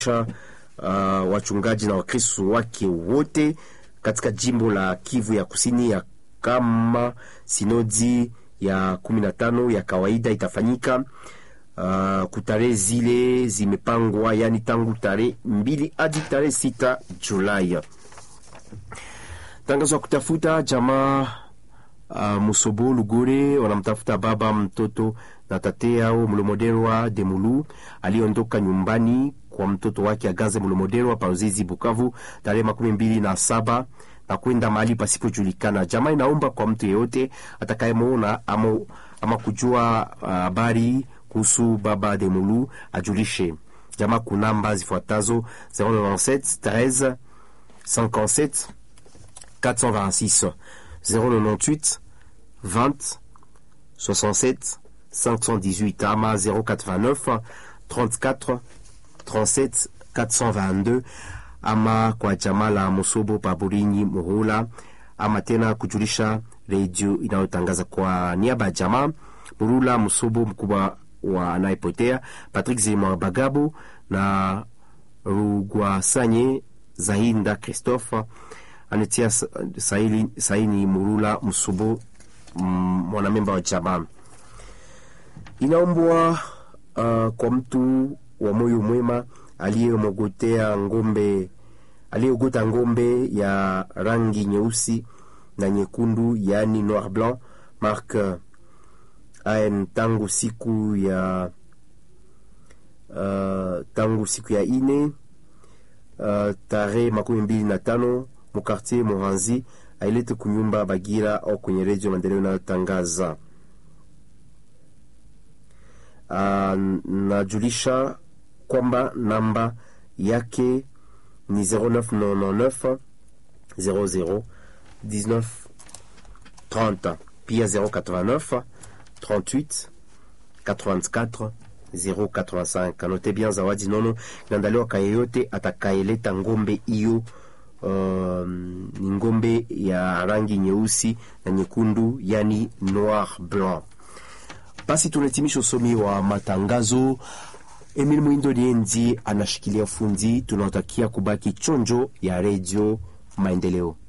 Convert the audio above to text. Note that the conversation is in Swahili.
uh, wachungaji na wakristo wake wote katika jimbo la Kivu ya Kusini ya kama sinodi ya kumi na tano ya kawaida itafanyika uh, kutarehe zile zimepangwa, yani tangu tarehe mbili hadi tarehe sita Julai. Tangazo ya kutafuta jamaa uh, Musobo Lugore wanamtafuta baba mtoto na tate yao Mlomoderwa Demulu aliondoka nyumbani kwa mtoto wake Aganze Mlomoderwa Pauzizi Bukavu tarehe makumi mbili na saba na kwenda mahali pasipojulikana. Jamaa inaomba kwa mtu yeyote atakayemwona ama, ama kujua habari uh, kuhusu baba Demulu ajulishe jamaa kunamba zifuatazo 097 13 57 426 098 20 67 518 ama 089 34 37 422 ama kwa jamaa la Musobo Paburinyi Muhula, ama tena kujulisha redio inayotangaza kwa niaba ya jamaa Murula Musobo, mkubwa wa anayepotea Patrick Zima Bagabo na Rugwasanye Zahinda Christophe anatia saini, saini Murula Musobo, mwanamemba wa jamaa. Inaombwa uh, kwa mtu wa moyo mwema aliyemogotea ngombe aliyeogota ngombe ya rangi nyeusi na nyekundu, yaani noir blanc mark an tangu siku ya uh, tangu siku ya ine uh, tarehe makumi mbili na tano mukartier Moranzi ailete kunyumba Bagira au kwenye redio maendeleo inayotangaza uh, najulisha kwamba namba yake ni 0999 00 19 30 pia 089 38 84 085. Note bien, zawadi nono inaandaliwa kwa yeyote atakayeleta ngombe hiyo. Uh, ni ngombe ya rangi nyeusi na nyekundu, yani noir blanc. Basi tunahitimisha usomi wa matangazo. Emil Mwindo Dienzi anashikilia fundi. Tunawatakia kubaki chonjo ya redio Maendeleo.